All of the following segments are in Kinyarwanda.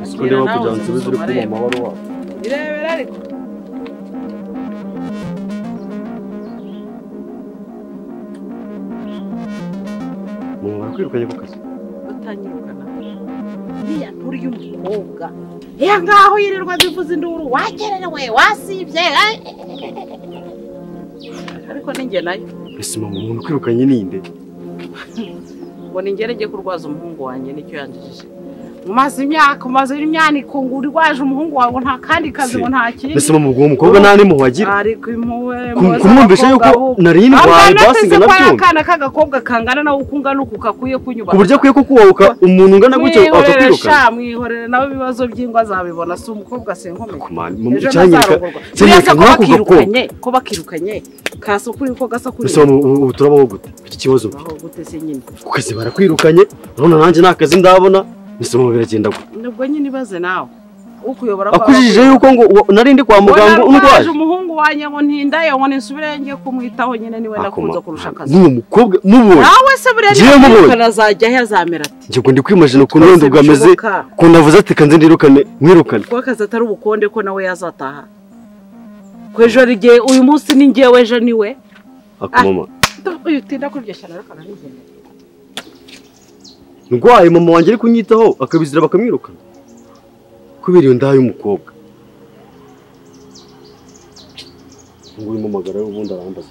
siko ndeba kugira ngo nsubize uri kunywa amahoro wabo irebera ariko umuntu wakwirukanye ku kazi utanyirukana iriya nturi y'umukobwa iya ngaho yirirwa bivuza induru wakererewe wasibye eh? ariko ninjye nayo ese mama umuntu ukwirukanye ninde ngo ningerege kurwaza umuhungu wanjye nicyo yanjijije umaze imyaka umaze imyaniko ngo urwaje umuhungu wawe ngo nta kandi kazi ngo nta kindi ese mama uwo mukobwa nta n'impuhwe agira ariko impuwe Ku- kumwumvisha yuko nari ndwaye basi basi ngo ngana byumva akana k'agakobwa kangana nawe uko ungana uku kakwiye kunyubaha ku buryo akwiye kukubahuka umuntu ungana gutyo mwihorere akakwirukana sha mwihorere nawe ibibazo by'ingwa azabibona si umukobwa sinkomeye kumana ejo cyanyereka ntazarongorwa cyanyereka cyanyereka ko nk'ako gakobwa bakirukanye ko bakirukanye kasa ukuri ko gasa kuri ese mama ubu turabaho gute mfite ikibazo aho gute se nyine ku kazi barakwirukanye urabona nanjye nta kazi ndabona ese mama biragenda gute nibwo nyine ibaze nawe ukuyobora ko akujijije yuko ngo wa- nari ndi kwa muganga narwaje undwaje umuhungu wanjye ngo ntindaye ngo ninsubireyo ngiye kumwitaho nyine niwe nakunze kurusha akazi n'uwo mukobwa mubonye nawe se buriya Ngiye mubonye. niba azajya he azamera ati ngiye ngo ndi kwimajina ukuntu wenda Rwose bwameze bishoboka. ukuntu avuze ati kanze ndirukane mwirukane kuko akazi atari ubukonde ko nawe yazataha ko ejo ari igihe uyu munsi ni ngewe ejo ni we ako mama uyu utinda kuryoshya rero kananigendera ndwaye mama wanjye ari kunyitaho akabizira bakamwirukana kubera iyo ndaha y'umukobwa ubu urimo magara ubundi arambaza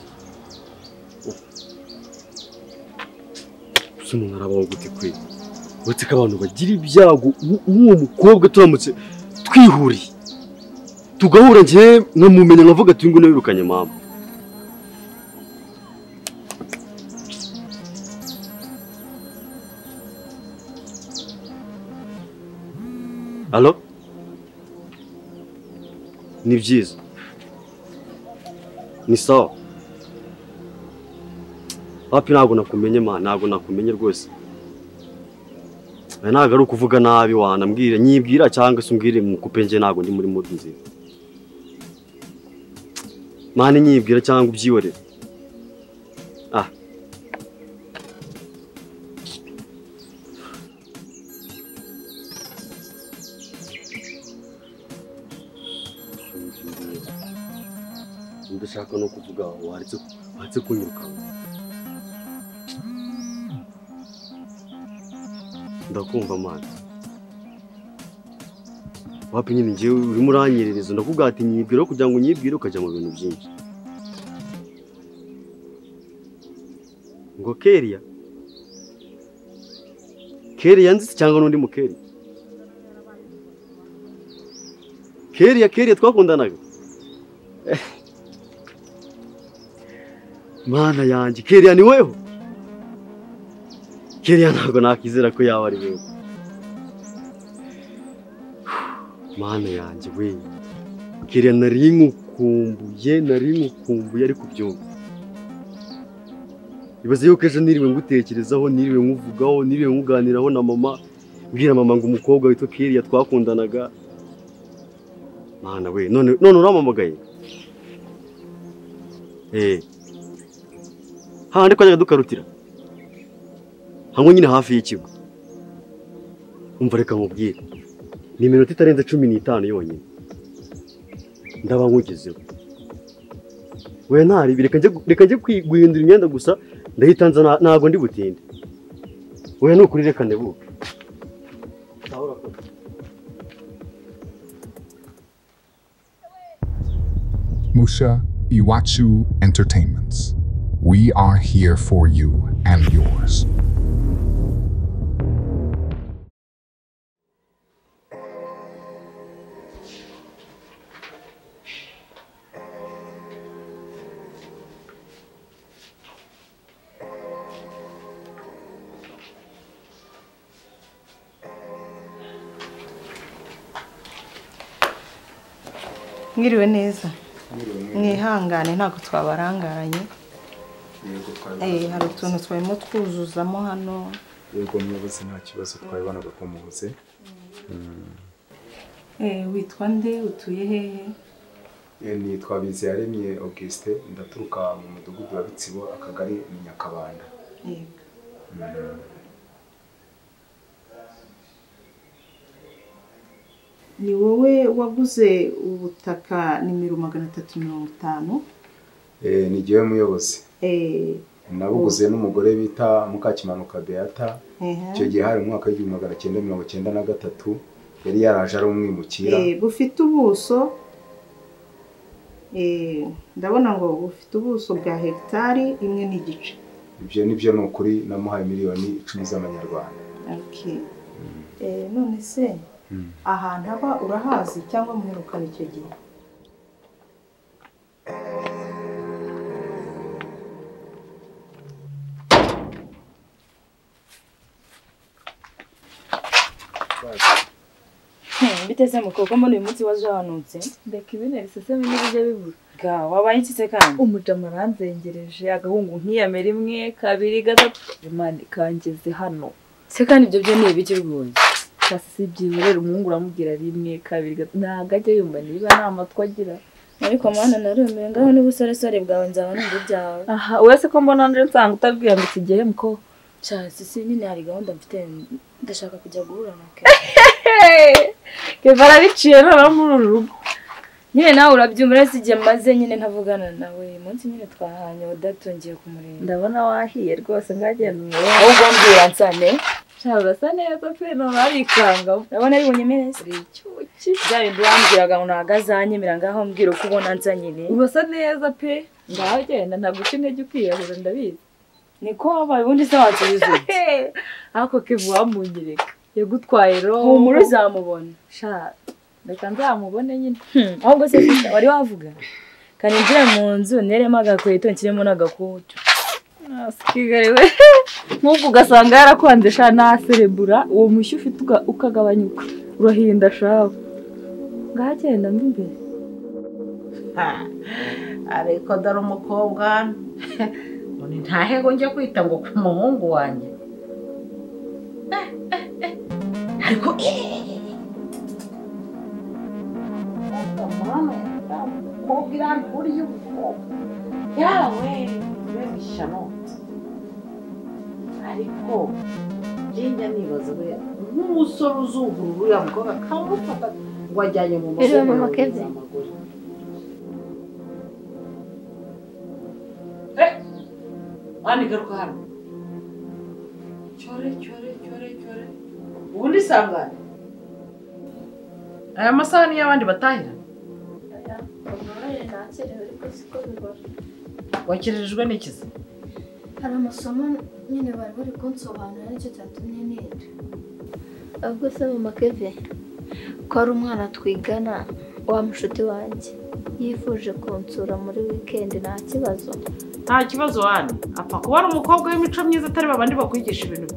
gusa umuntu arabaho gute kwe uretse ko abantu bagira ibyago ubu- nk'uwo mukobwa turamutse twihuriye tugahura njyewe nkamumenya nkavuga ati uyu nguyu nabirukanye mama Alo? Ni byiza. Ni sawa. Wapi ntabwo nakumenye ma, ntabwo nakumenye rwose. Aya ntabwo ari ukuvuga nabi wanambwira, nyibwira cyangwa se umbwire mukupe njye ntabwo ndi muri mode nziza. Mani nyibwira cyangwa ubyihorere. Ah, ndashaka no kuvuga waretse waretse kunyiruka ndakumva amazi wapi nyine ngewe urimo uranyerereza ndakubwira ati nyibwire kugira ngo nyibwire ukajya mu bintu byinshi ngo keriya keriya nzi cyangwa n'undi mukeri keriya keriya twakundanaga mana yanjye keriya ni weho keriya ntabwo nakizera ko yaba ari wewe mana yanjye we keriya nari nkukumbuye nari nkukumbuye ariko byumva ibaze yuko ejo niriwe ngutekerezaho niriwe nkuvugaho niriwe nkuganiraho na mama mbwira mama ngo umukobwa witwa keriya twakundanaga mana we none none uramamagaye eh hahandi twajyaga dukarutira hamwe nyine hafi y'ikigo umva reka nkubwire ni iminota itarenze cumi n'itanu yonyine ndaba nkugezeho we ntaribi reka njye reka njye kwi- guhindura imyenda gusa ndahita nza na- ntabwo ndi butinde we ni ukuri reka ndebuke Musha Iwachu Entertainments. We are here for you and yours. mwiriwe neza mwihangane ntabwo twabarangaranye yego twabibona Eh, hari utuntu twarimo twuzuzamo hano yego muyobozi nta kibazo twabibonaga ko mubuze Eh, witwa nde utuye hehe ni twabizi yaremye augustin ndaturuka mu mudugudu wa bitsibo akagari ni nyakabanda yego ni wowe waguze ubutaka nimero magana atatu mirongo itanu Eh, ni jyewe muyobozi Eh, nabuguze n'umugore bita mukakimanuka beata ehe. icyo gihe hari mu mwaka w'igihumbi magana cyenda mirongo cyenda na gatatu yari yaraje ari umwimukira Eh, bufite ubuso eh, ndabona ngo bufite ubuso bwa hegitari imwe n'igice ibyo nibyo ni ukuri namuhaye miliyoni icumi z'amanyarwanda Okay. Eh, none se ahantu aba urahazi cyangwa muherukana icyo gihe biteze mu koko mbona uyu munsi waje wanutse reka ibintu bisesemo n'ibijya bibura ga wabaye ikise kandi umudamu aranzengereje agahungu nkiyamera imwe kabiri gatatu imana ikangeze hano se kandi ibyo byo ni ibiki rwose kasi si byiza rero umuhungu uramubwira rimwe kabiri gatatu ntabwo ajya yumva niba nta matwi agira ariko mana narumiwe ngaho n'ubusoresore bwawe nzaba numva ibyawe aha uretse ko mbona nje nsanga utabwiyambitse igihemu ko cyasi si nyine hari gahunda mfite ndashaka kujya guhura na ke keva arabiciye noneho muri uru rugo nyine nawe urabyumva uretse igihe maze nyine ntavugana nawe uyu munsi nyine twahanye udatongeye kumurinda ndabona wahiye rwose ngagenda umurebe ahubwo mbwira nsane cyangwa urasa neza pe ntabwo arikanga urabona ari bunyemereze uri icyuki bya bindi wambwiraga ngo ntabwo azanyemera ngaho mbwira uko ubona nza nyine urasa neza pe ngaho genda ntabwo uca intege ukiyahura ndabizi niko wabaye ubundi se wansubiza ute ariko kivu wamunyereka yagutwaye roho humura uzamubona sha reka nzamubone nyine Hmm, ahubwo se sister, wari wavuga kane njire mu nzu neremo agakweto nshyiremo n'agakutu asikigare we nk'ubwo ugasanga yarakwanze sha naserebura uwo mushyu ufite uka- ukagabanyuka urahinda shawe ngaho genda mbi imbere ariko dore umukobwa ngo ni ntahego njya kwita ngo ku muhungu wanjye Eh, eh, eh. ariko umukobwa iramburiye umukobwa yawe mbega ishyano ariko njya nibaza we nk'umusore uzungurura uriya mukobwa akamufata ngo ajyanye mu Reba mama masoko Kevin. y'amaguru Mani garuka hano. Cyore cyore cyore cyore. Ubundi sangane. Aya masahani y'abandi batahira. Umubare ntakerewe ariko siko bibora Wakerejwe n'ikizi. hari amasomo nyine bari bari kunsobanurira nicyo cyatumye ninda ubwo se mama keve ko hari umwana twigana wa mushuti wanjye yifuje kunsura muri wikendi nta kibazo nta kibazo wani apfa kuba ari umukobwa w'imico myiza atari babandi bakwigisha ibintu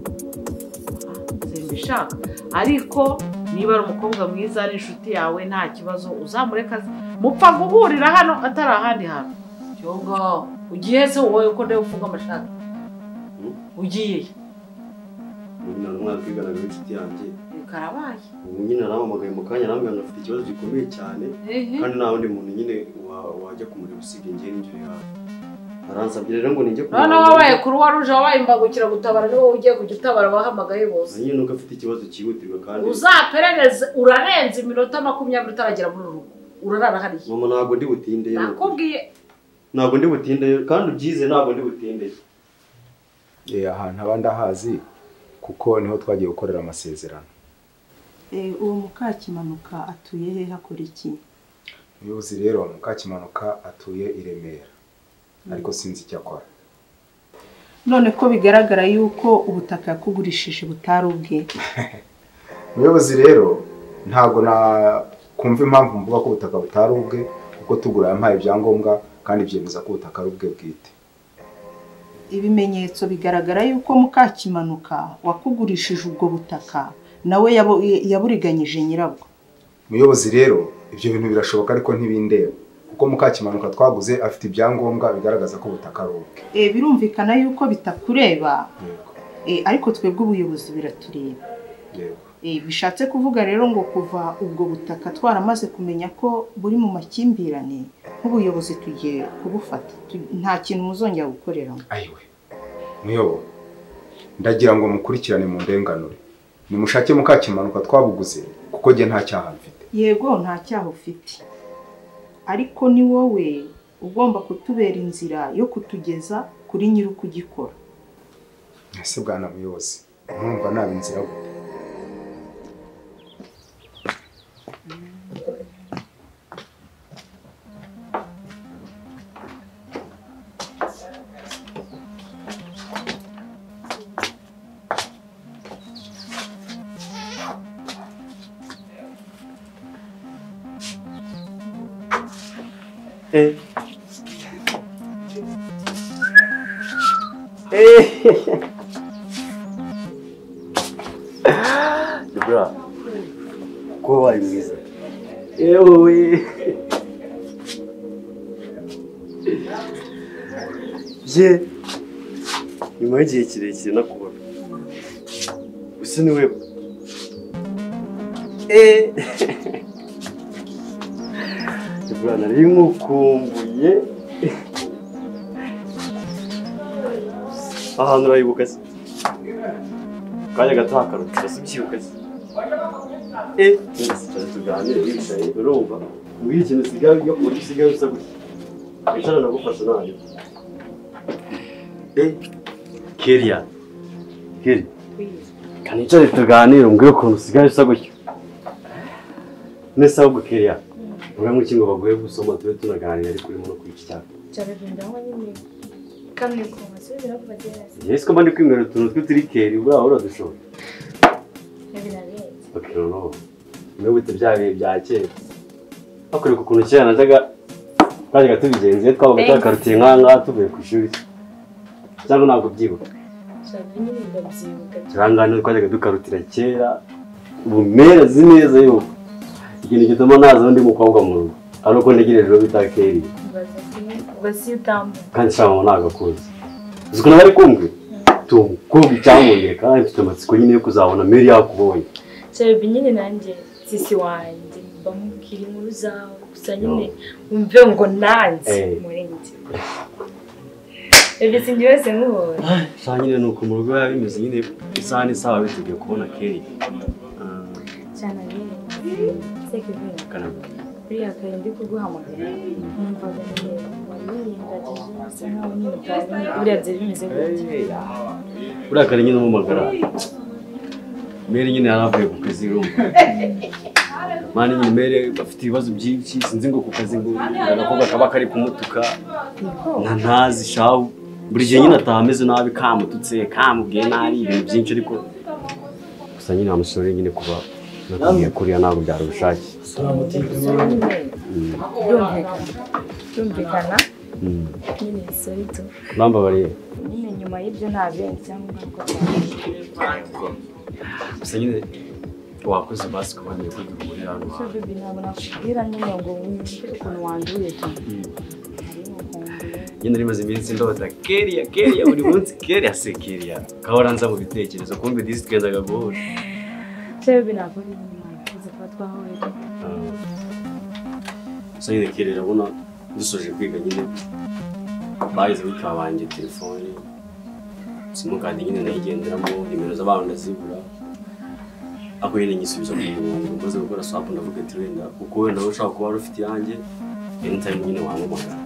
simbishaka ariko niba ari umukobwa mwiza ari inshuti yawe nta kibazo uzamureka aze- mupfa guhurira hano atari ahandi hantu cyongo ugiye se wowe uko ndeba ufunga amashati ugiye Ubu nyina n'umwana twiganaga w'inshuti yanjye karabaye ubu nyine naramamagaye mu kanya arambwira ngo afite ikibazo gikomeye cyane kandi nta wundi muntu nyine wa- wajya kumureba usibye njye n'injyo yawe aransabye rero ngo ninjye noneho wabaye kuruwa ruje wabaye imbagukira gutabara ni wowe ugiye kujya utabara abahamagaye bose nyine nuko afite ikibazo cyihutirwa kandi uzaperereze urarenze iminota makumyabiri utaragera muri uru rugo urarara hariya mama ntabwo ndi butindeyo nakubwiye ntabwo ndi butindeyo kandi ubyize ntabwo ndi butindeyo Eh, ahantu abandi ahazi kuko niho twagiye gukorera amasezerano Eh, uwo mukakimanuka atuye he hakora iki umuyobozi rero mukakimanuka atuye i remera ariko sinzi icyo akora none ko bigaragara yuko ubutaka yakugurishije butari ubwe umuyobozi rero ntabwo nakumva impamvu mvuga ko ubutaka butari ubwe kuko tugura yampaye ibyangombwa kandi byemeza ko ubutaka ari ubwe bwite ibimenyetso bigaragara yuko mukakimanuka wakugurishije ubwo butaka nawe yabo- yaburiganyije nyirabwo umuyobozi rero ibyo bintu birashoboka ariko ntibindeba kuko mukakimanuka twaguze afite ibyangombwa bigaragaza ko ubutaka ari ubwe Eh, birumvikana yuko bitakureba yego Eh, ariko twebwe ubuyobozi biratureba yego Eh, bishatse kuvuga rero ngo kuva ubwo butaka twaramaze kumenya ko buri mu makimbirane nk'ubuyobozi tugiye kubufata Tu- nta kintu muzongera gukoreramo ayiwe muyobo ndagira ngo mukurikirane mu ndenganure nimushake mukakimanuka twabuguze kuko njye nta cyaha mfite yego nta cyaha ufite ariko ni wowe ugomba kutubera inzira yo kutugeza kuri nyiri ukugikora ese bwana muyobozi murumva naba inzira gute Eh. Debra, kuba wabaye mwiza yewe ye nyuma y'igihe kirekire nakubona gusa ni wewe Eh. Debra nari nkukumbuye ahantu urayibuka se kanya gato hakarutira si byibuka se Eh, nsigaye tuganire wicaye urumva mbwira ikintu usigaye yo kuburyo usigaye usa gutya wicara nagufasha nanjye Eh, Kelia Kelia kanicare tuganire umbwire ukuntu usigaye usa gutya nese ahubwo Kelia uriya mukingo baguye gusoma tube tunaganira ariko urimo no kwica icyaka Cyaragenda aho nyine. Kamwe ko basubira ku bagereza. yewe ko mbandi kwimera utuntu tw'uturikeri buriya uradushoboye Birarenze. bakiro no niwe wita bya bihe bya kera hakurikwa ukuntu kera najyaga twajyaga tubigenza iyo twabaga Thanks. twakarutiye nk'aha ngaha tuvuye ku ishuri cyangwa ntabwo ubyibuka Cyane nyine ndabyibuka. turangane twajyaga dukarutira kera bumera zi neza yuko ikintu gituma ntazaho undi mukobwa mu rugo ari uko ntegereje uwo bita keri Baza kimwe ubasi utambuka. kandi sha mama ntabwo akuzi uzi ukuntu bari kumwe tumukobwa icyamwongeye kandi mfite amatsiko nyine yo kuzabona meri yakubonye Cyane nyine nanjye sisi wanjye bamubwira inkuru zawe gusa nyine umve ngo nanjye Eh. murenge. Ebisi njye wese nkubonye. sha nyine ni uko mu rugo biba bimeze nyine isaha n'isaha biteguye kubona keri Cyane nyine. Seke bina. buriya kare ndi kuguhamagara numvaga nyine wanyirengagije bisa nkaho nyine utabonye buriya byari bimeze gutya buriya kare nyine umumagara meri nyine yari avuye ku kazi urumva mani nyine meri afite ibibazo byinshi sinzi ngo ku kazi ngo agakobwa kaba kari kumutuka nka ntazi shahu buri gihe nyine ataha ameze nabi kamututse kamubwiye nabi ibintu byinshi ariko gusa nyine amusore nyine kuba nakubwiye kuriya ntabwo byari ubushake so nyine Mm. byumvikana byumvikana Mm. nyine sorito urambabariye nyine nyuma y'ibyo nta bindi cyangwa ingaruka gusa nyine wakoze basi kuba niyo kuri buri hantu so bibi ntabwo nakubwira nyine ngo wumve ukuntu wanduye cyane nyine rimaze iminsi ndota keriya keriya buri munsi keriya se keriya kahora nza mu bitekerezo kumbe disi twendaga guhura so bibi ntabwo ari nyuma tuzi kuba twahuye gusa nyine keriya urabona dusoje kwiga nyine bahise bikaba banjye telefone simukadi nyine nayigenderamo nimero z'abantu ndazibura ako nyine nyisubiza ku murongo maze gukora swapu ndavuga ati wenda kuko wenda nawe ushobora kuba wari ufite iyanjye anytime nyine wampamagara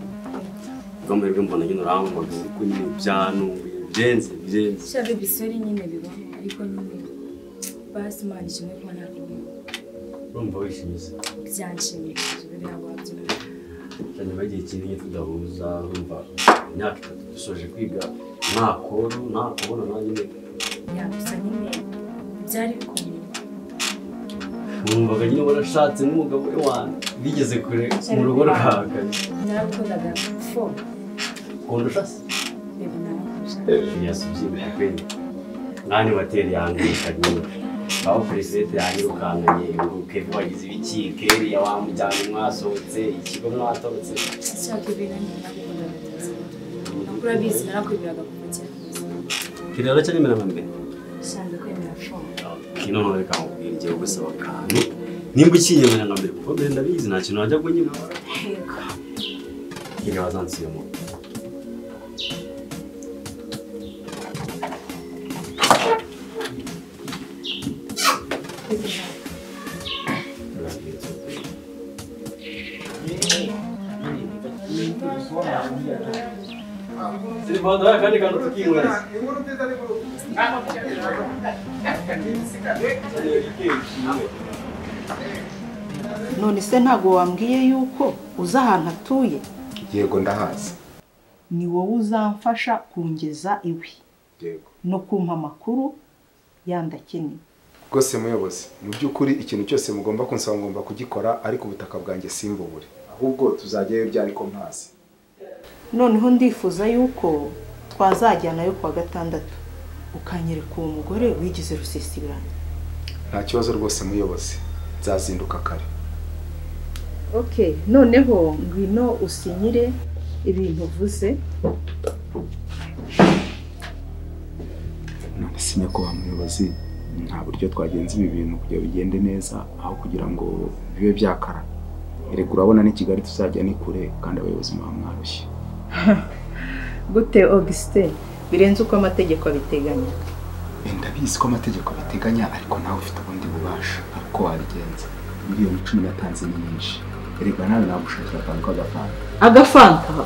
ubwo mbere mbona nyine urampamagara ariko nyine byanunguye byenze byenze so bibi sori nyine bibaho ariko nyine basi imana ishimwe kuba ntabwo urumva wishimye se byanshimishije bibi ntabwo wabyumva cyane bagiye kinini tudahuza urumva imyaka itatu dusoje kwiga nta koru nta kubona nta nyine yagusa nyine byari bikomeye numvaga nyine warashatse n'umugabo we wanjye bigeze kure mu rugo rwawe narabikundaga fo kundusha se bebe narakurusha yasubyibuye kwenda mwani wateri yangurika nyine aho peresete yanyirukankanye ngo kevi wagize ibiki keriya wamujyana mwasohotse ikigo mwatorotse ashaka ibintu nyine narabikundaga cyane ntabwo urabizi narakwemeraga kuva kera kiriya aracyanyemera nka mbere usanzwe kwemera fo kino ntoreka mu ngiye kugusaba akantu nimba ukinyemera na mbere kuko mbere ndabizi nta kintu wajya kunyina Yego. iyo wazansiyemo none se ntabwo wambwiye yuko uzi ahantu atuye yego ndahazi ni wowe uzamfasha kungeza iwe yego no kumpa amakuru yandakeneye rwose muyobozi mu by'ukuri ikintu cyose mugomba kunsaba ngomba kugikora ariko ubutaka bwanjye simbubure ahubwo tuzajyayo byari ko mpazi noneho ndifuza yuko twazajyanayo kuwa gatandatu ukanyereka uwo mugore wigize rusisibirane nta kibazo rwose muyobozi nzazinduka kare ok noneho ngwino usinyire ibintu uvuze none si nyakubahwa muyobozi nta buryo twagenza ibi bintu kugira bigende neza aho kugira ngo bibe byakara erega urabona ni kigali tuzajya ni kure kandi abayobozi muba mwarushye gute augustin birenze uko amategeko abiteganya ndabizi ko amategeko abiteganya ariko nawe ufite ubundi bubasha ariko wabigenza miliyoni cumi n'atanu ni nyinshi erega nawe nagushakira akantu k'agafanta agafanta